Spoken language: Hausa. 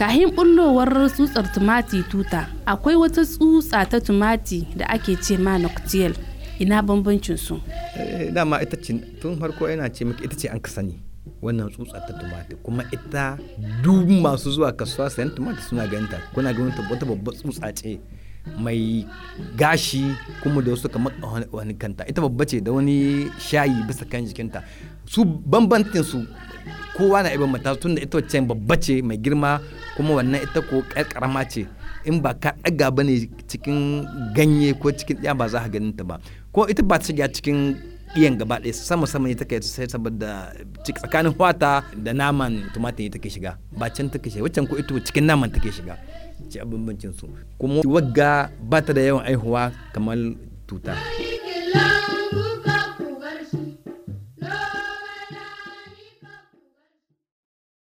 kahin bullowar tsutsar tumati tuta akwai wata tsutsa ta tumati da ake ce ma noctiel ina bambancin su dama ita ce tun farko yana ce miki ita ce an ka sani wannan tsutsa ta tumati kuma ita duk masu zuwa kasuwa sayan tumati suna ganinta kuna ganin wata babbar tsutsa ce mai gashi kuma da wasu kamar wani kanta ita babba ce da wani shayi bisa kan jikinta su bambantin su kowa na ibin mata tunda ita wacce babba ce mai girma kuma wannan ita ko karama ce in ba ka ɗaga ba ne cikin ganye ko cikin ɗaya ba za ka ganin ta ba ko ita ba ta shiga cikin iyan gaba ɗaya sama sama ne take sai saboda tsakanin wata da naman tumatir take shiga ba can take shiga waccan ko ita cikin naman take shiga ce a bambancin su kuma wagga ba ta da yawan aihuwa kamar tuta